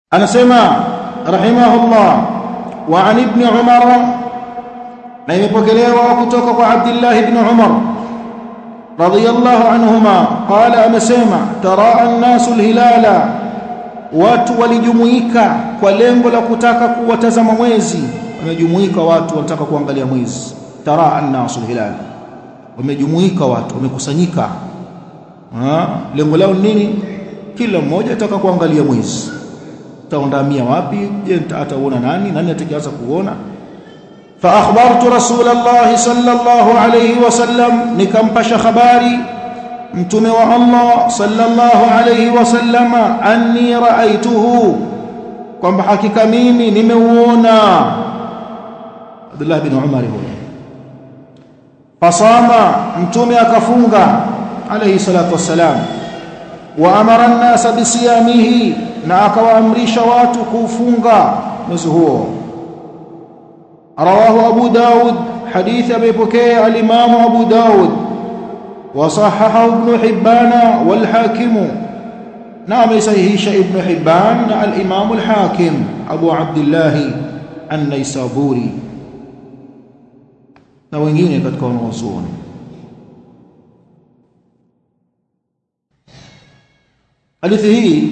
anasema rahimahullah wa an ibn umar na imepokelewa kutoka kwa abdullah ibn umar radiyallahu anhuma qala amesema taraa an-nasu al-hilala watu walijumuika kwa lengo la kutaka kuwatazama mwezi wamejumuika watu wanataka kuangalia mwezi taraa an-nasu al-hilala wamejumuika watu wamekusanyika lengo lao nini kila mmoja ataka kuangalia mwezi taondamia wapi je ataona nani nani atakayeanza kuona fa akhbartu rasulullah sallallahu alayhi wasallam nikampasha habari mtume wa Allah sallallahu alayhi wasallam anni raaituhu kwamba hakika mimi nimeuona Abdullah bin Umar huyo fasama mtume akafunga alayhi salatu wassalam wa amara an-nasa bisiyamihi na akawaamrisha watu kufunga mwezi huo rawahu abu daud hadithi amepokea al-imam abu daud wa sahahahu ibn hibban wal hakim na amesahihisha ibn hibban na al-imam al-hakim abu abdullah an-naisaburi na wengine katika wanawazuoni hadithi hii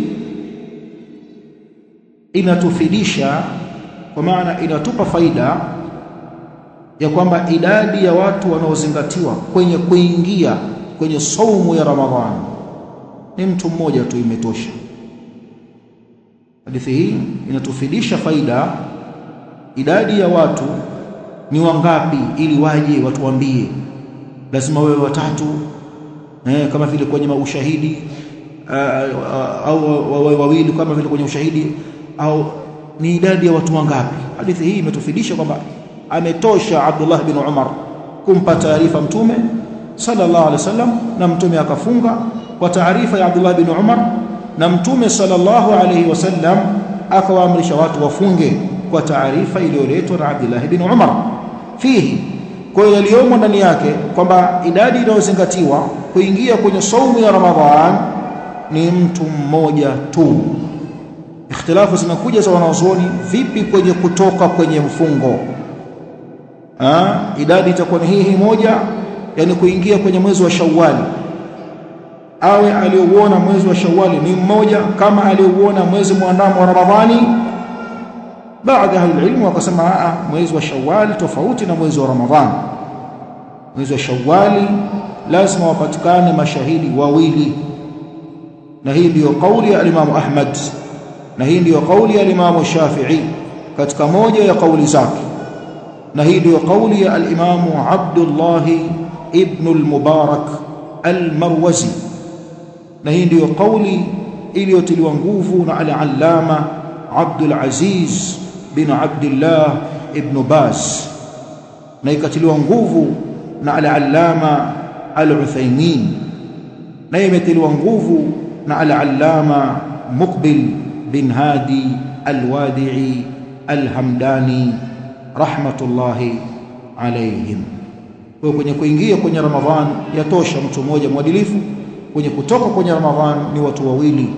inatufidisha kwa maana inatupa faida ya kwamba idadi ya watu wanaozingatiwa kwenye kuingia kwenye saumu ya Ramadhani ni mtu mmoja tu imetosha. Hadithi hii inatufidisha faida idadi ya watu ni wangapi, ili waje watuambie. Lazima wewe watatu eh, kama vile kwenye ushahidi au wawe wawili kama vile kwenye ushahidi au ni idadi ya watu wangapi hadithi hii imetufidisha kwamba ametosha Abdullah bin Umar kumpa taarifa mtume sallallahu alaihi wasallam na mtume akafunga kwa taarifa ya Abdullah bin Umar na mtume sallallahu alaihi wasallam akawaamrisha watu wafunge kwa taarifa iliyoletwa na Abdullah bin Umar fihi kwa hiyo yaliyomo ndani yake kwamba idadi inayozingatiwa kuingia kwenye saumu ya Ramadhan ni mtu mmoja tu ikhtilafu zinakuja za wanazuoni vipi kwenye kutoka kwenye mfungo ha? idadi itakuwa ni hii moja yani kuingia kwenye mwezi wa Shawwali awe aliyouona mwezi wa Shawwali ni mmoja kama aliyouona mwezi mwandamo wa Ramadhani baadhi ya ilmu wakasema a mwezi wa Shawwali tofauti na mwezi wa Ramadhani mwezi wa Shawwali lazima wapatikane mashahidi wawili na hii ndiyo kauli ya Imam Ahmad na hii ndiyo kauli ya Imam Shafi'i katika moja ya kauli zake na hii ndiyo kauli ya al-Imam Abdullah ibn al-Mubarak al-Marwazi na hii ndiyo kauli iliyotiliwa nguvu na al-Allama Abdul Aziz bin Abdullah ibn Baz na ikatiliwa nguvu na al-Allama al-Uthaymeen na imetiliwa nguvu na al-Allama Muqbil bin Hadi al-Wadi'i al-Hamdani rahmatullahi alayhim. Kwa kwenye kuingia kwenye Ramadhan yatosha mtu mmoja mwadilifu, kwenye kutoka kwenye Ramadhan ni watu wawili.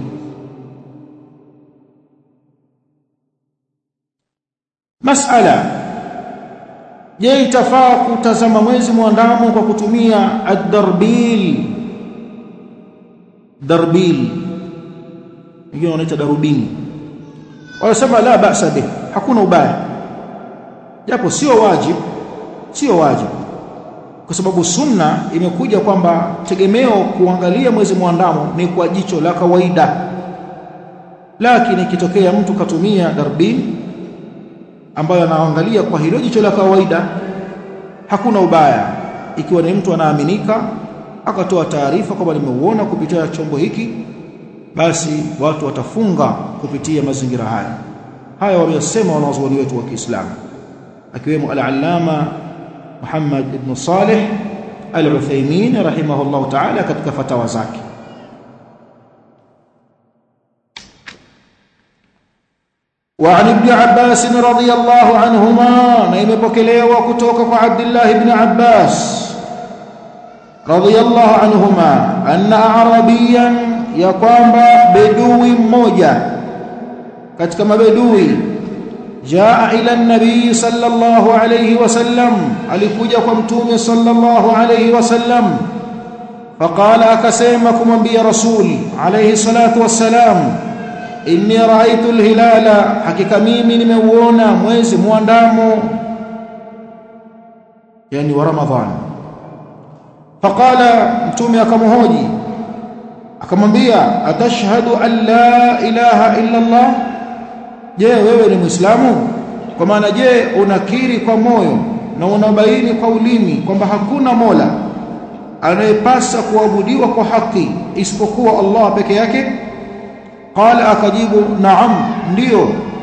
Masala, je, itafaa kutazama mwezi mwandamo kwa kutumia ad-darbil? Darbil wengine wanaita darubini, wanasema la ba'sa bih, hakuna ubaya japo sio wajibu sio wajibu kwa sababu sunna imekuja kwamba tegemeo kuangalia mwezi mwandamo ni kwa jicho la kawaida lakini ikitokea mtu katumia darbini ambayo anaangalia kwa hilo jicho la kawaida hakuna ubaya ikiwa ni mtu anaaminika akatoa taarifa kwamba nimeuona kupitia chombo hiki basi watu watafunga kupitia mazingira haya haya wameyasema wanazuoni wetu wa Kiislamu akiwemo al-allama Muhammad ibn Salih al-Uthaymeen rahimahullah ta'ala katika fatawa zake وعن ابن عباس رضي الله عنهما نيمepokelewa kutoka kwa Abdullah ibn Abbas رضي الله عنهما أن أعربيا ya kwamba bedui mmoja katika mabedui jaa ila nabii sallallahu alayhi wasallam alikuja kwa mtume sallallahu alayhi wasallam faqala akasema kumwambia rasul alayhi salatu wassalam inni raaitu alhilala hakika mimi nimeuona mwezi muandamo yani wa ramadhan faqala mtume akamhoji akamwambia atashhadu an la ilaha illa allah je wewe ni muislamu kwa maana je unakiri kwa moyo na unabaini kwa ulimi kwamba hakuna mola anayepasa kuabudiwa kwa haki isipokuwa Allah peke yake qala akajibu naam ndiyo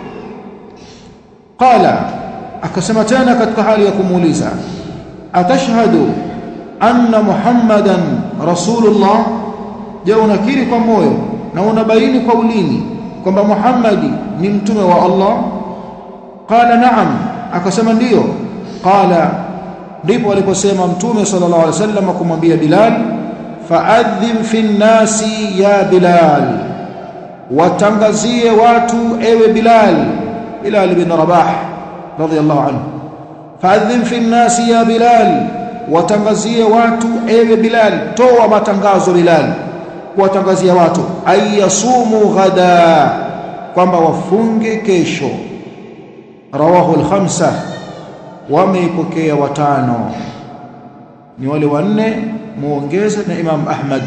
qala akasema tena katika hali ya kumuuliza atashhadu anna muhammadan rasulullah je unakiri kwa moyo na unabaini kwa ulimi kwamba muhammadi ni mtume wa Allah qala naam akasema ndiyo qala ndipo aliposema mtume sallallahu alaihi wasallam kumwambia Bilal faadhim fi nnasi ya Bilal watangazie watu ewe Bilal Bilal bin Rabah radiyallahu anhu faadhim fi nnasi ya Bilal watangazie watu ewe Bilal toa matangazo Bilal kuwatangazia watu ayasumu ghada kwamba wafunge kesho rawahu al-khamsa wameipokea watano ni wale wanne muongeze na Imam Ahmad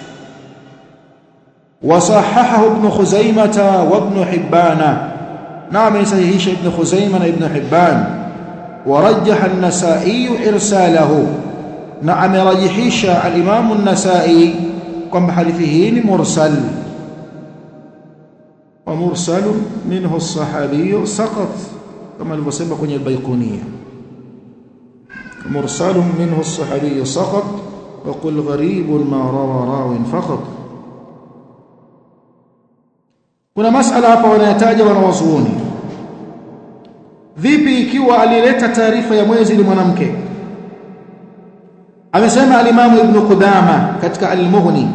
wasahahahu ibn Khuzaimah wa ibn Hibban نعم يصحيح ابن خزيمة ابن حبان ورجح النسائي إرساله نعم رجحيش الإمام النسائي كم حديثه مرسل ومرسل منه الصحابي سقط كما المسمى كن البيقونية مرسل منه الصحابي سقط وقل غريب ما روى راو فقط kuna masala hapa wanayataja wanawazuoni vipi ikiwa alileta taarifa ya mwezi ni mwanamke amesema alimamu ibn Qudama katika al-Mughni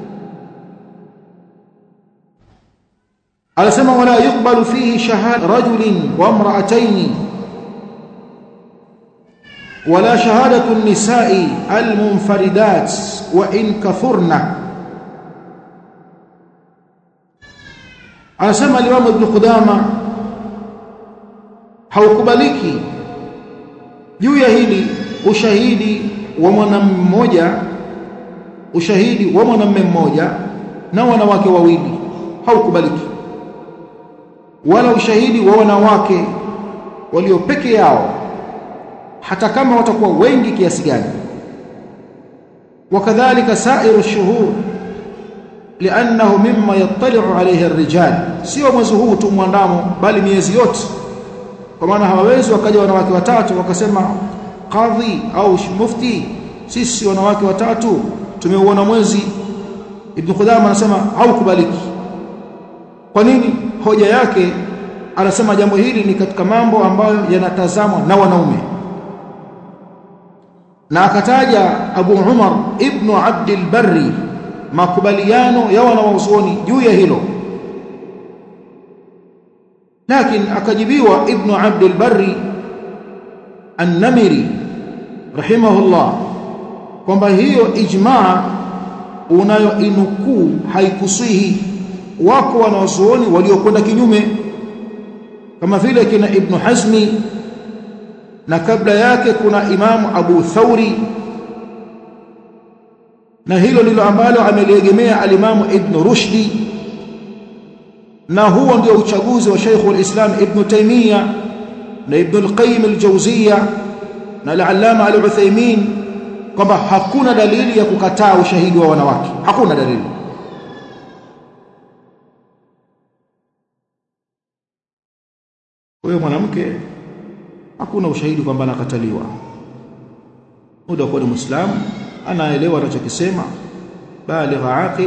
alisema wala yuqbalu fihi shahada rajulin wa imra'atayn ولا شهادة النساء المنفردات وإن كثرن anasema Imam Ibn Qudama haukubaliki juu ya hili ushahidi wa mwanamume mmoja ushahidi wa mwanamume mmoja na wanawake wawili haukubaliki wala ushahidi wa wanawake walio peke yao hata kama watakuwa wengi kiasi gani wakadhalika sairu shuhur لانه مما يطلع عليه الرجال sio mwezi huu tu mwandamo bali miezi yote kwa maana hawawezi wakaja wanawake watatu wakasema kadhi au mufti sisi wanawake watatu tumeuona mwezi ibn Qudama anasema haukubaliki kwa nini hoja yake anasema jambo hili ni katika mambo ambayo yanatazamwa na wanaume na akataja Abu Umar ibn Abdul Barri makubaliano ya wanawazuoni juu ya hilo lakini akajibiwa ibn Abdul Barri An-Namiri rahimahullah kwamba hiyo ijmaa unayoinukuu haikusihi wako wanawazuoni waliokwenda kinyume kama vile kina Ibn Hazmi na kabla yake kuna Imamu Abu Thauri na hilo ndilo ambalo ameliegemea alimamu Ibn Rushdi na huo ndio uchaguzi wa Sheikh al-Islam Ibn Taymiyyah na Ibn al-Qayyim al-Jawziyya na al-Allama al-Uthaymeen kwamba hakuna dalili ya kukataa ushahidi wa wanawake hakuna dalili huyo mwanamke hakuna ushahidi kwamba anakataliwa muda kwa ni muislamu anaelewa anachokisema baligha aqil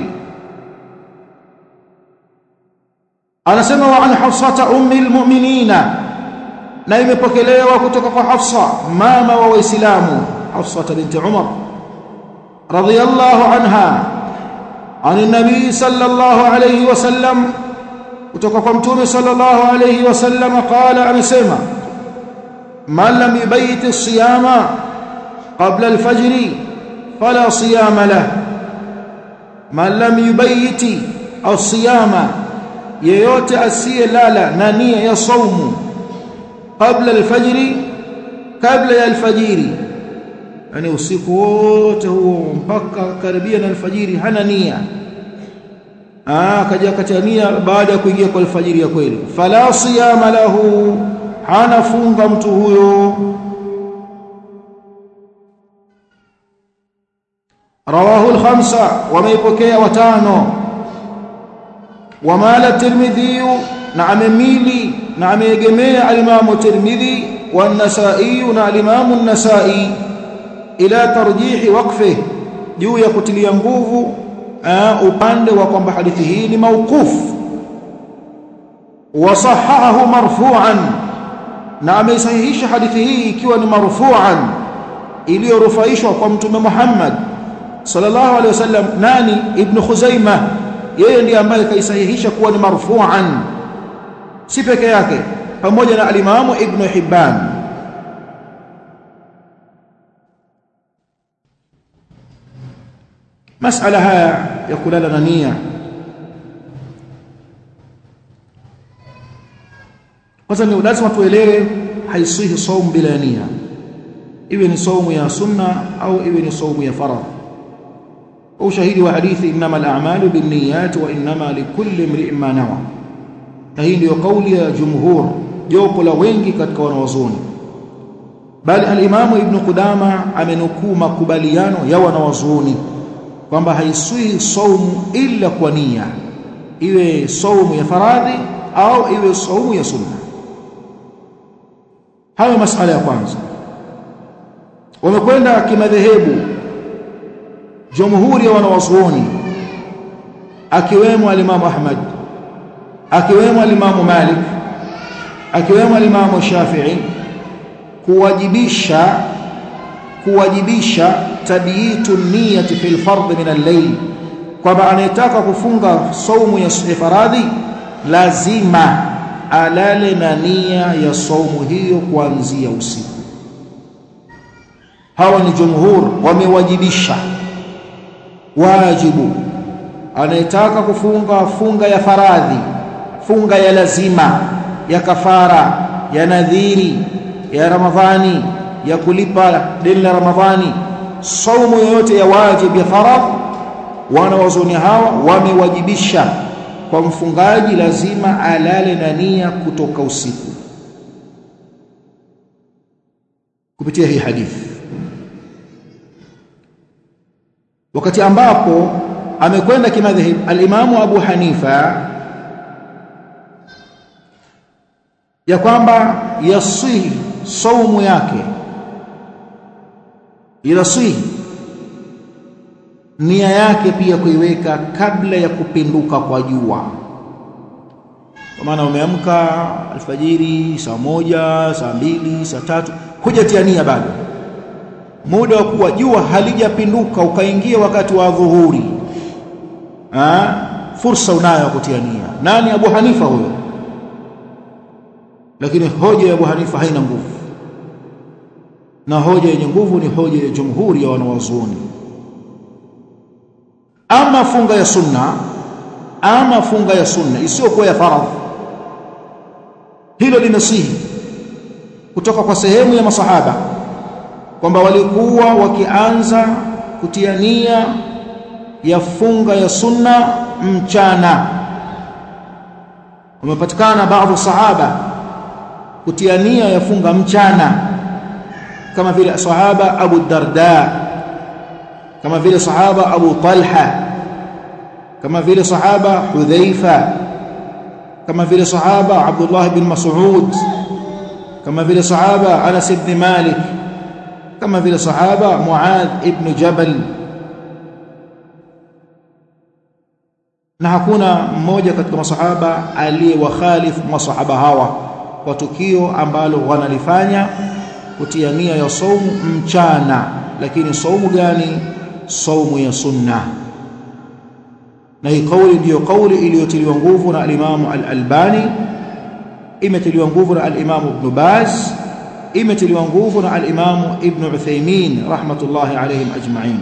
anasema wa an hafsata ummi almu'minina na imepokelewa kutoka kwa Hafsa mama wa waislamu Hafsa binti Umar radiyallahu anha عن النبي صلى الله عليه وسلم kutoka kwa mtume sallallahu alayhi wasallam qala amesema man lam yubayit as-siyama qabla al-fajr fala siyama lah man lam yubayit as-siyama yeyote asiyelala na nia ya saumu qabla al-fajr kabla ya al-fajiri yani usiku wote huo mpaka karibia na alfajiri hana nia ah kaja katania baada ya kuingia kwa alfajiri ya kweli fala siyama lahu hana funga mtu huyo rawahu al-khamsa wameipokea watano wamala tirmidhi na amemili na ameegemea al-imamu tirmidhi wa an-nasa'i na al-imamu an-nasa'i ila tarjihi waqfi juu ya kutilia nguvu upande wa kwamba hadithi hii ni mauquf wa sahahahu marfu'an na ameisahihisha hadithi hii ikiwa ni marfu'an iliyorufaishwa kwa mtume Muhammad sallallahu alaihi wasallam nani ibn Khuzaimah yeye ndiye ambaye kaisahihisha kuwa ni marfu'an si peke yake pamoja na alimamu ibn Hibban masala haya ya kulala na nia kwanza ni lazima tuelewe haisihi saumu bila nia iwe ni saumu ya sunna au iwe ni saumu ya faradh ushahidi wa hadithi innamal a'malu binniyat wa innama likulli imri'in ma nawa na hii ndio kauli ya jumhur jopo la wengi katika wanawazuoni bali al-imamu ibn qudama amenukuu makubaliano ya wanawazuoni kwamba haiswi saumu illa kwa nia iwe saumu ya faradhi au iwe saumu ya sunna hayo masala ya kwanza wamekwenda kimadhehebu jumhuri ya wanawazuoni akiwemo alimamu Ahmad akiwemo alimamu Malik akiwemo alimamu Shafi'i kuwajibisha kuwajibisha tabiitu niyati fil fardh min al-layl kwamba anayetaka kufunga saumu ya faradhi lazima alale na nia ya saumu hiyo kuanzia usiku hawa ni jumhur wamewajibisha wajibu anayetaka kufunga funga ya faradhi funga ya lazima ya kafara ya nadhiri ya ramadhani ya kulipa deni la ramadhani saumu yoyote ya wajib ya faradh wana wazoni hawa wamewajibisha kwa mfungaji lazima alale na nia kutoka usiku kupitia hii hadithi wakati ambapo amekwenda kimadhhab al-Imamu Abu Hanifa ya kwamba yasihi saumu yake inasihi nia yake pia kuiweka kabla ya kupinduka kwa jua kwa maana umeamka alfajiri saa moja saa mbili saa tatu hujatia nia bado muda wa kuwa jua halijapinduka ukaingia wakati wa dhuhuri ha? fursa unayo ya kutia nia nani Abu Hanifa huyo lakini hoja ya Abu Hanifa haina nguvu na hoja yenye nguvu ni hoja ya jumhuri ya wanawazuoni ama funga ya sunna ama funga ya sunna isiyokuwa ya faradhi hilo limesihi kutoka kwa sehemu ya masahaba kwamba walikuwa wakianza kutia nia ya funga ya sunna mchana wamepatikana baadhi sahaba kutia nia ya funga mchana kama vile sahaba Abu Darda kama vile sahaba Abu Talha kama vile sahaba Hudhaifa kama vile sahaba Abdullah bin Mas'ud kama vile sahaba Anas ibn Malik kama vile sahaba Muadh ibn Jabal na hakuna mmoja katika masahaba aliyewakhalifu masahaba hawa kwa tukio ambalo wanalifanya kutia nia ya saumu mchana lakini saumu gani saumu ya sunna na hii kauli ndiyo kauli iliyotiliwa nguvu na al-Imam al-Albani imetiliwa nguvu na al-Imam Ibn Baz imetiliwa nguvu na al-Imam Ibn Uthaymeen rahmatullahi alayhim ajma'in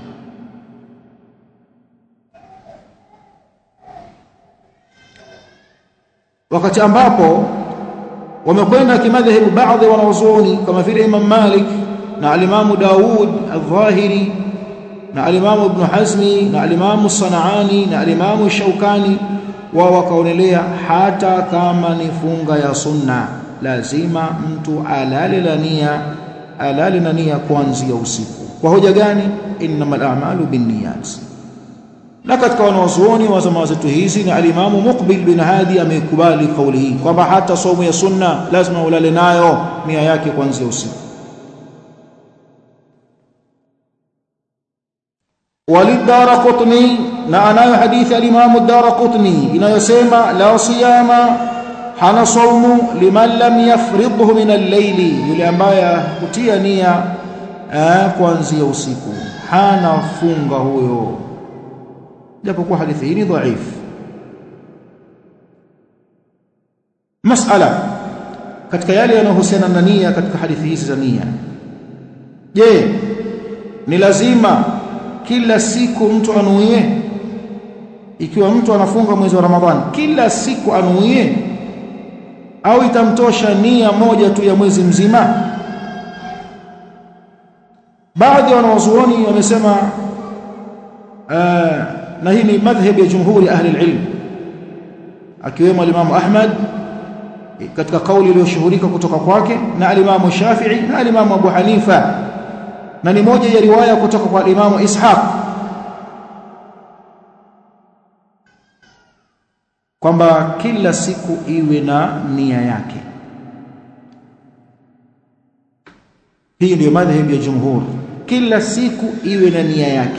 wakati ambapo wamekwenda kimadhehebu baadhi wanawazuoni kama vile Imam Malik na al-Imam Daud al-Dhahiri na al-Imam Ibn Hazmi na al-Imam Sanaani na al-Imam Shaukani wao wakaonelea hata kama ni funga ya sunna lazima mtu alale na nia alale na nia kuanzia usiku kwa hoja gani innamal a'malu binniyat na katika wanawazuoni wa zama zetu hizi na alimamu Muqbil bin Hadi amekubali kauli hii kwamba hata somo ya sunna lazima ulale nayo nia yake kuanzia usiku وللدارقطني na anayo hadithi alimamu ad-Darqutni inayosema la siyama hana saumu liman lam yafridhu min al-layli yule ambaye kutia nia kuanzia usiku hana funga huyo japokuwa hadithi hii ni dhaifu masala katika yale yanayohusiana na nia katika hadithi hizi za nia je ni lazima kila siku mtu anuie ikiwa mtu anafunga mwezi wa Ramadhani kila siku anuie au itamtosha nia moja tu ya mwezi mzima baadhi ya wanawazuoni wamesema uh, na hii ni madhhabi ya jumhuri ahli ilm akiwemo al-Imam Ahmad katika kauli iliyoshuhurika kutoka kwake na al-Imam Shafi'i na al-Imam Abu Hanifa na ni moja ya riwaya kutoka kwa al-Imam Ishaq kwamba kila siku iwe na nia yake hii ndio madhhabi ya jumhur kila siku iwe na nia yake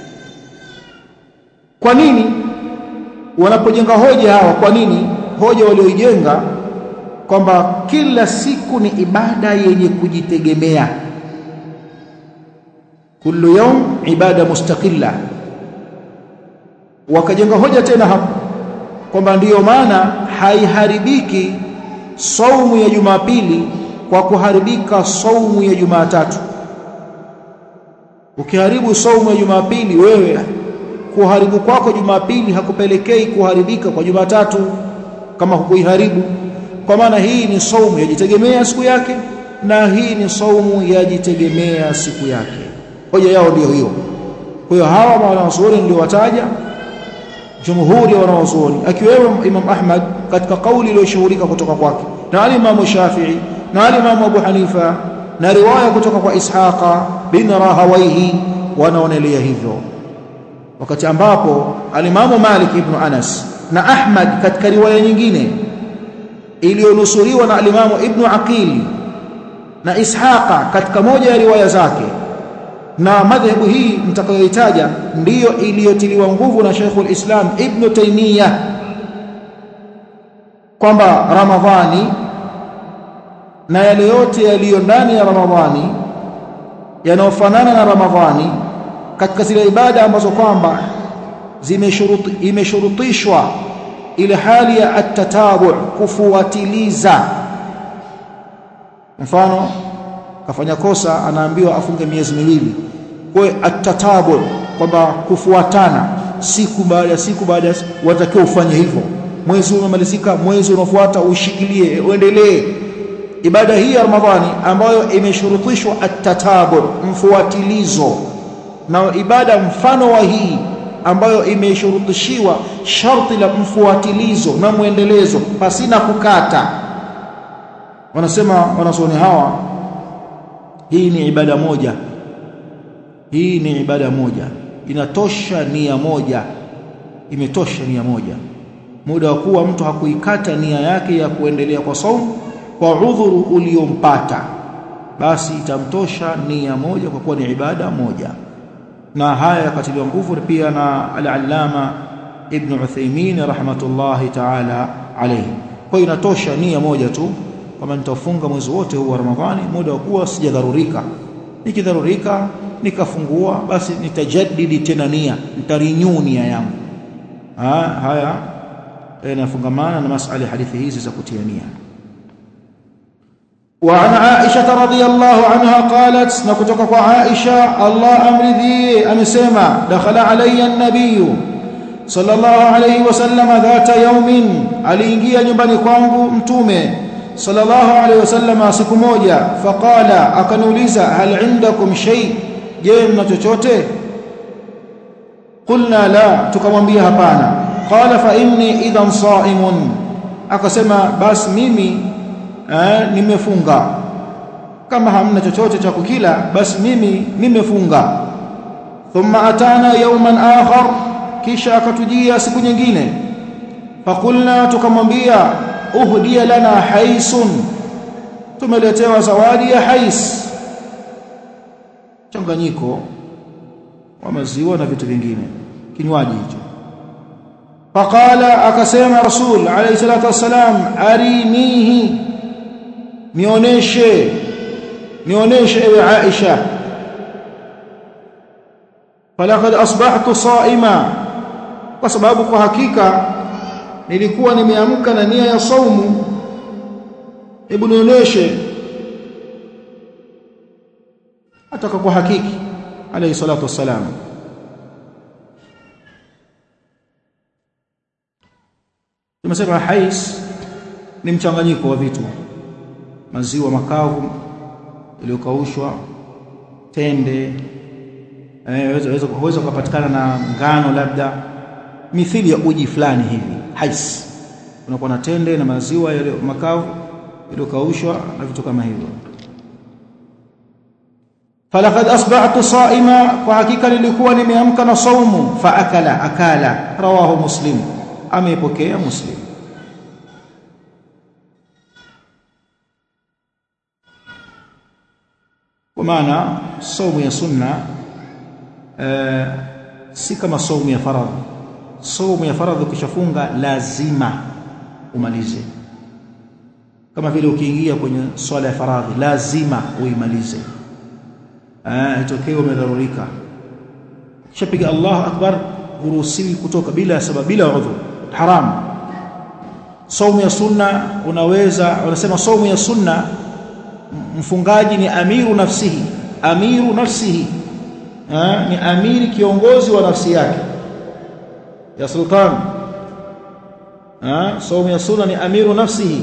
kwa nini wanapojenga hoja hawa kwa nini hoja walioijenga kwamba kila siku ni ibada yenye kujitegemea kullu yawm ibada mustaqilla wakajenga hoja tena hapo kwamba ndiyo maana haiharibiki saumu ya Jumapili kwa kuharibika saumu ya Jumatatu ukiharibu saumu ya Jumapili wewe kuharibu kwako Jumapili hakupelekei kuharibika kwa Jumatatu kama hukuiharibu kwa maana hii ni saumu yajitegemea siku yake na hii ni saumu yajitegemea siku yake hoja yao ndiyo hiyo kwa hiyo hawa wanawazuoni niliowataja jumhuri ya wanawazuoni akiwemo Imam Ahmad katika kauli iliyoshuhurika kutoka kwake na al-Imam Shafi'i na al-Imam Abu Hanifa na riwaya kutoka kwa Ishaqa bin Rahawayhi wanaonelea hivyo wakati ambapo alimamu Malik ibn Anas na Ahmad katika riwaya nyingine iliyonusuriwa na alimamu Ibn Aqil na Ishaqa katika moja ya riwaya zake na madhehebu hii mtakayoitaja ndiyo iliyotiliwa nguvu na Sheikhul Islam Ibn Taymiyyah kwamba Ramadhani na yale yote yaliyo ndani ya Ramadhani yanayofanana na Ramadhani katika zile ibada ambazo kwamba imeshurutishwa ile hali ya atatabu kufuatiliza mfano kafanya kosa anaambiwa afunge miezi miwili kwa hiyo atatabu kwamba kufuatana siku baada ya siku baada ya watakiwa ufanye hivyo mwezi umemalizika mwezi unaofuata ushikilie uendelee ibada hii ya Ramadhani ambayo imeshurutishwa atatabu mfuatilizo na ibada mfano wa hii ambayo imeshurutishiwa sharti la mfuatilizo na mwendelezo pasina kukata wanasema wanazuoni hawa hii ni ibada moja hii ni ibada moja inatosha nia moja imetosha nia moja muda wa kuwa mtu hakuikata nia yake ya kuendelea kwa saumu kwa udhuru uliompata basi itamtosha nia moja kwa kuwa ni ibada moja na haya yakatiliwa nguvu pia na al-allama ibn Uthaymeen rahmatullahi ta'ala alayhi kwa hiyo inatosha nia moja tu kama nitafunga mwezi wote huu wa Ramadhani muda wa kuwa sijadharurika nikidharurika nikafungua basi nitajadidi tena nia nitarinyu nia yangu ha, haya yanafungamana na masala ya hadithi hizi za kutiania وعن عائشة رضي الله عنها قالت نكتك عائشة الله أمر ذي أمسيما دخل علي النبي صلى الله عليه وسلم ذات يوم aliingia nyumbani kwangu mtume صلى الله عليه وسلم siku moja faqala akaniuliza hal indakum shay je mna chochote qulna la tukamwambia hapana qala fa inni idhan sa'imun akasema basi mimi eh, nimefunga kama hamna chochote cha kukila basi mimi nimefunga thumma atana yawman akhar kisha akatujia siku nyingine fakulna tukamwambia uhdiya lana haisun tumeletewa zawadi ya hais changanyiko wa maziwa na vitu vingine kinywaji hicho faqala akasema rasul alayhi salatu wassalam arinihi nioneshe nioneshe ewe Aisha falaqad asbahtu saima kwa sababu kwa hakika nilikuwa nimeamka na nia ya saumu hebu nionyeshe ataka kwa hakiki alayhi salatu wassalam tumesema hais ni mchanganyiko wa vitu maziwa makavu yaliyokaushwa tende waweza kuweza kupatikana na ngano labda mithili ya uji fulani hivi hais unakuwa na tende na maziwa yale makavu yaliyokaushwa na vitu kama hivyo falaqad asbahtu saima kwa hakika nilikuwa nimeamka na saumu fa akala akala rawahu muslim ameipokea muslim kwa maana saumu ya sunna uh, si kama saumu ya faradhi saumu ya faradhi ukishafunga lazima umalize kama vile ukiingia kwenye swala ya faradhi lazima uimalize ah itokee umedharurika kishapiga Allahu akbar huruhusiwi kutoka bila sababu bila udhu haram saumu ya sunna unaweza wanasema saumu ya sunna mfungaji ni amiru nafsihi amiru nafsihi ha? ni amiri kiongozi wa nafsi yake ya sultan ha? saumu ya sunna ni amiru nafsihi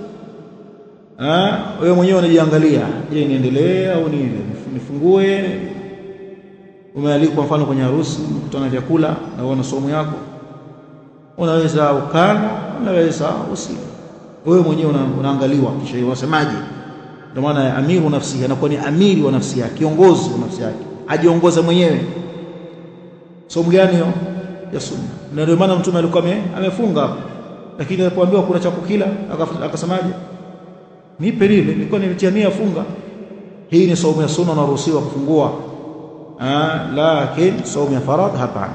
ha? wewe mwenyewe unajiangalia je niendelee au ni nifungue umealikwa mfano kwenye harusi mkutana vyakula na uona saumu yako unaweza ukana unaweza usile wewe mwenyewe una, unaangaliwa kisha unasemaje ndio maana amiru nafsi anakuwa ni amiri wa nafsi yake kiongozi wa nafsi yake ajiongoza mwenyewe somo gani hiyo ya sunna na ndio maana mtume alikuwa amefunga lakini alipoambiwa kuna cha kukila akasemaje nipe lile nilikuwa nimetiania funga hii ni saumu ya sunna unaruhusiwa kufungua ah lakini saumu ya faradhi hapana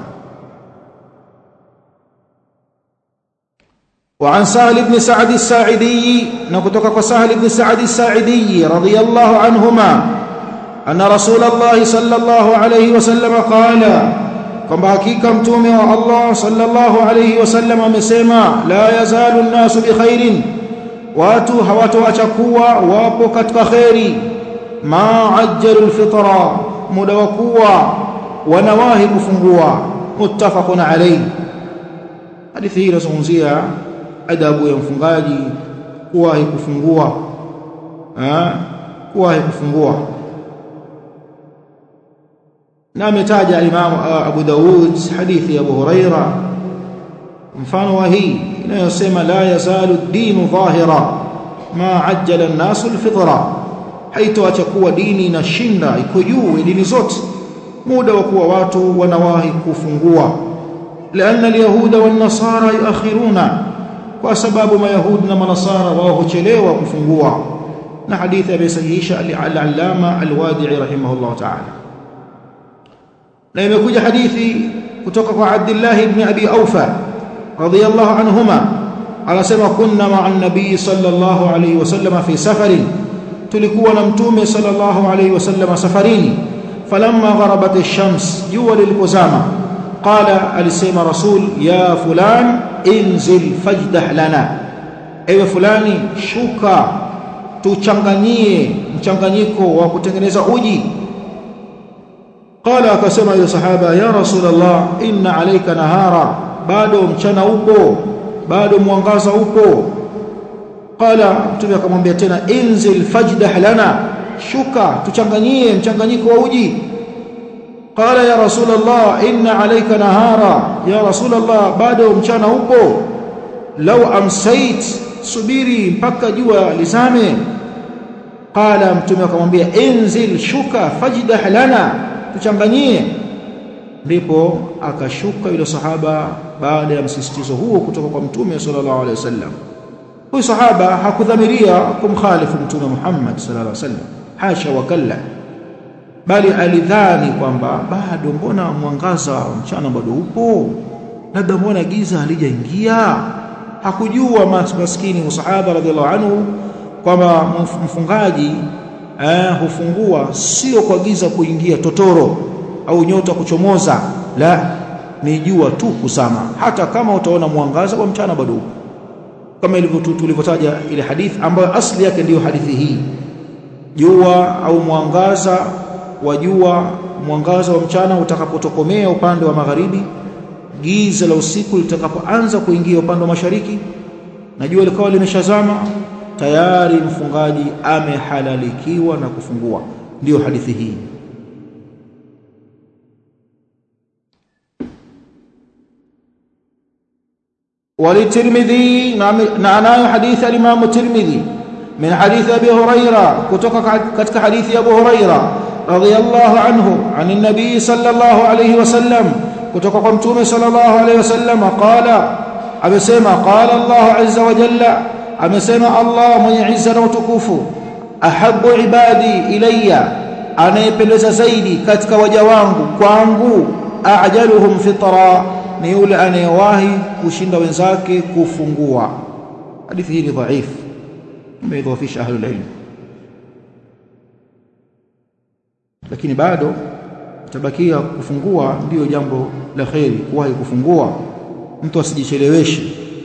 وعن سهل بن سعد الساعدي نكتك سهل بن سعد الساعدي رضي الله عنهما أن رسول الله صلى الله عليه وسلم قال كما حقيقة متومه الله صلى الله عليه وسلم amesema la yazalu الناس بخير watu hawatoachakuwa wapo katika khairi ma ajjalu alfitra muda wa kuwa wanawahi kufungua muttafaqun alayhi hadithi hii inazungumzia adabu ya mfungaji kuwahi kufungua eh kuwahi kufungua na ametaja Imam Abu Daud hadithi ya Abu Huraira mfano wa hii inayosema la yazalu dinu dhahira ma ajjala an-nasu al-fitra haitoacha kuwa dini inashinda iko juu dini zote muda wa kuwa watu wanawahi kufungua لأن اليهود والنصارى يؤخرون kwa sababu mayahudi na manasara wao huchelewa kufungua na hadithi amesahihisha al-allama al-wadi'i rahimahullah ta'ala na imekuja hadithi kutoka kwa Abdullah ibn Abi Aufa radiyallahu anhuma anasema kunna ma'a an-nabiy sallallahu alayhi wasallam fi safarin tulikuwa na mtume sallallahu alayhi wasallam safarini falamma gharabat ash-shams jua lilipozama qala alisema rasul ya fulan inzil fajdah lana ewe fulani shuka tuchanganyie mchanganyiko wa kutengeneza uji qala akasema yule sahaba ya rasulullah inna alayka nahara bado mchana upo bado mwangaza upo qala mtume akamwambia tena inzil fajdah lana shuka tuchanganyie mchanganyiko wa uji qala ya rasulullah inna alayka nahara ya rasulullah bado mchana upo law amsait subiri mpaka jua lizame qala mtume akamwambia inzil shuka fajdah lana tuchanganyie ndipo akashuka yule sahaba baada ya msisitizo huo kutoka kwa mtume sallallahu alaihi wasallam huyu sahaba hakudhamiria kumkhalifu mtume Muhammad sallallahu alaihi wasallam hasha wakalla bali alidhani kwamba bado mbona mwangaza wa mchana bado upo labda mbona giza halijaingia hakujua maskini musahaba radhiallahu anhu kwamba mfungaji eh, hufungua sio kwa giza kuingia totoro au nyota kuchomoza la ni jua tu kusama hata kama utaona mwangaza wa mchana bado upo kama ilivyo tulivyotaja ile hadithi ambayo asli yake ndiyo hadithi hii jua au mwangaza wa jua mwangaza wa mchana utakapotokomea upande wa magharibi giza la usiku litakapoanza kuingia upande wa mashariki na jua likawa limeshazama tayari mfungaji amehalalikiwa na kufungua ndiyo hadithi hii وللترمذي نعناه حديث الإمام الترمذي من حديث أبي هريرة كتك حديث أبو هريرة رضي الله عنه عن النبي صلى الله عليه وسلم كتك قمتوم صلى الله عليه وسلم قال أبسيما قال الله عز وجل أبسيما الله من عز وتكوف أحب عبادي إلي anayependeza zaidi katika waja wangu kwangu ajaluhum fitra ni yule anayewahi kushinda wenzake kufungua hadithi hii ni dhaifu imeidhofisha ahlul ilm lakini bado tabakia kufungua ndiyo jambo la kheri kuwahi kufungua mtu asijicheleweshe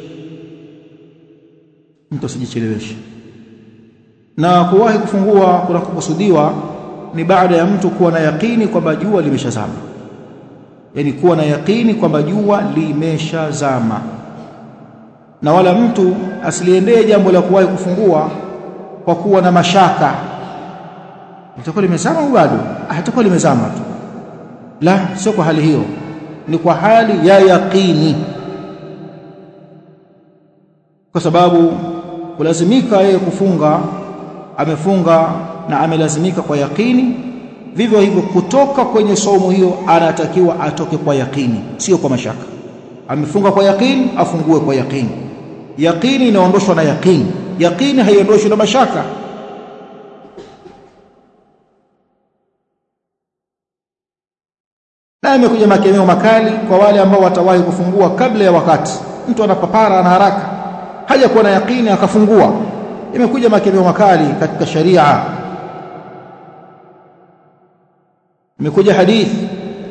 mtu asijicheleweshe na kuwahi kufungua kunakokusudiwa ni baada ya mtu kuwa na yakini kwamba jua limeshazama yani kuwa na yakini kwamba jua limeshazama na wala mtu asiliendee jambo la kuwahi kufungua kwa kuwa na mashaka litakuwa limezama au bado hatakuwa limezama tu la sio kwa hali hiyo ni kwa hali ya yaqini kwa sababu kulazimika yeye kufunga amefunga na amelazimika kwa yakini vivyo hivyo kutoka kwenye saumu hiyo anatakiwa atoke kwa yakini sio kwa mashaka amefunga kwa yakini afungue kwa yakini yakini inaondoshwa na yakini yakini haiondoshwi na mashaka na imekuja makemeo makali kwa wale ambao watawahi kufungua kabla ya wakati mtu anapapara ana haraka haja kuwa na yakini akafungua imekuja makemeo makali katika sharia imekuja hadithi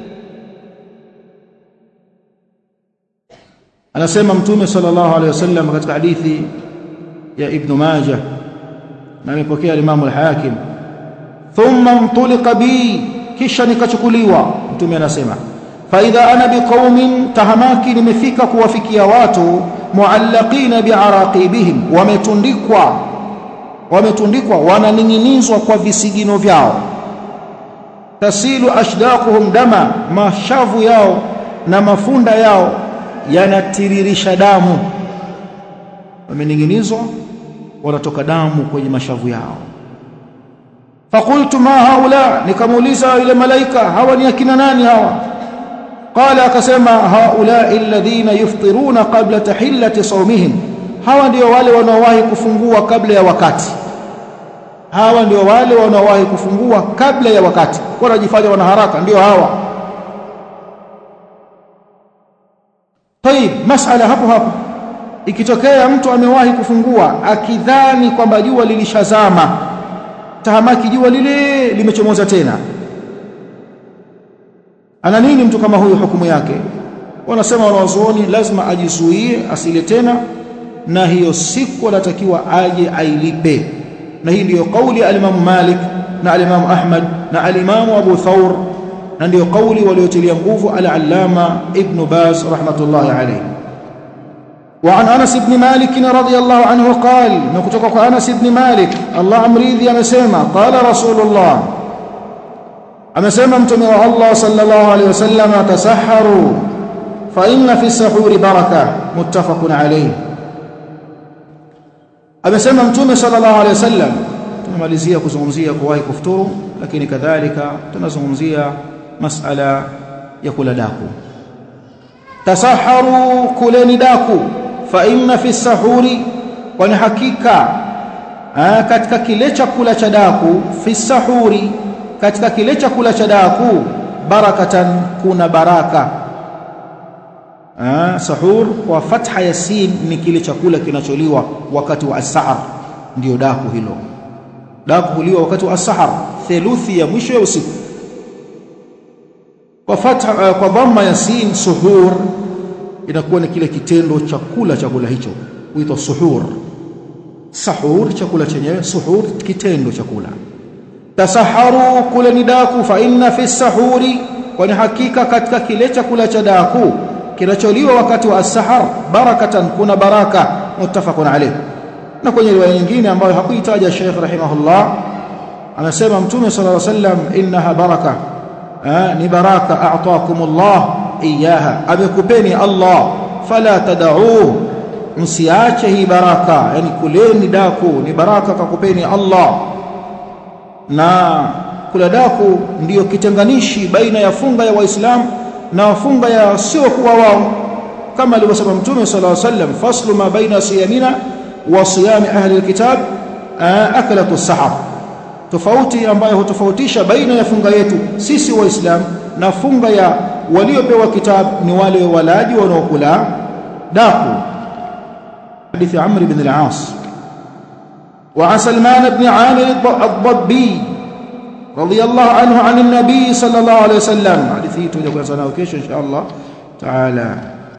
anasema mtume sallallahu alaihi wasallam katika hadithi ya ibn majah na amepokea Imam al-Hakim thumma mtulika bi kisha nikachukuliwa mtume anasema fa idha ana biqaumin tahamaki nimefika kuwafikia watu muallaqina biaraqibihim wametundikwa wametundikwa wananing'inizwa kwa visigino vyao tasilu ashdaquhum dama mashavu yao na mafunda yao yanatiririsha damu wamening'inizwa wanatoka damu kwenye mashavu yao fakultu ma haula nikamuuliza yule malaika hawa ni akina nani hawa qala akasema haula alladhina yufṭiruna qabla tahillati sawmihim hawa ndio wale wanaowahi kufungua kabla ya wakati hawa ndio wale wanaowahi kufungua kabla ya wakati wanajifanya wana haraka ndio hawa طيب masala hapo hapo ikitokea mtu amewahi kufungua akidhani kwamba jua lilishazama tahamaki jua lile limechomoza tena ana nini mtu kama huyu hukumu yake wanasema wanawazuoni lazima ajizuie asile tena na hiyo siku anatakiwa aje ailipe na hii ndiyo kauli alimamu Malik na alimamu Ahmad na alimamu Abu Thawr na ndiyo kauli waliotilia nguvu al-Allama Ibn Baz rahmatullahi alayhi وعن أنس بن مالك رضي الله عنه قال نكتك أنس بن مالك الله أمريذي أمسيما قال رسول الله أمسيما امتمع الله صلى الله عليه وسلم تسحروا فإن في السحور بركة متفق عليه amesema mtume sallallahu alaihi wasallam tunamalizia kuzungumzia kuwahi kufuturu lakini kadhalika tunazungumzia masala ya kula daku tasaharu kuleni daku fa inna fi sahuri kwani hakika aa, katika kile chakula cha daku fi sahuri katika kile chakula cha daku barakatan kuna baraka Ah, sahur kwa fatha ya sin ni kile chakula kinacholiwa wakati wa as-sahar ndio daku hilo daku huliwa wakati wa as-sahar theluthi ya mwisho ya usiku kwa fatha uh, kwa dhamma ya sin suhur inakuwa ni kile kitendo cha kula chakula hicho huitwa suhur sahur chakula chenyewe suhur kitendo cha kula tasaharu kula ni daku fa inna fi sahuri kwani hakika katika kile chakula cha daku kinacholiwa wakati wa as-sahar barakatan kuna baraka muttafaqun alayh na kwenye riwaya nyingine ambayo hakuitaja Sheikh rahimahullah anasema mtume sallallahu alayhi wasallam innaha baraka ni baraka a'taakumullah iyaha amekupeni Allah fala tad'uhu msiache hii baraka yani kuleni daku ni baraka kakupeni Allah na kula daku ndiyo kitenganishi baina ya funga ya waislamu na funga ya sio kuwa wao kama alivyosema mtume sallallahu alaihi wasallam faslu ma baina siyamina wa siyami ahli alkitab akalatu sahar tofauti ambayo hutofautisha baina ya funga yetu sisi waislamu na funga ya waliopewa kitabu ni wale walaji wanaokula daku hadithi Amr ibn al-As wa Salman ibn Amir ad-Dabbi رضي الله عنه عن النبي صلى الله عليه وسلم حديثه تجد كنا سنة وكيش إن شاء الله تعالى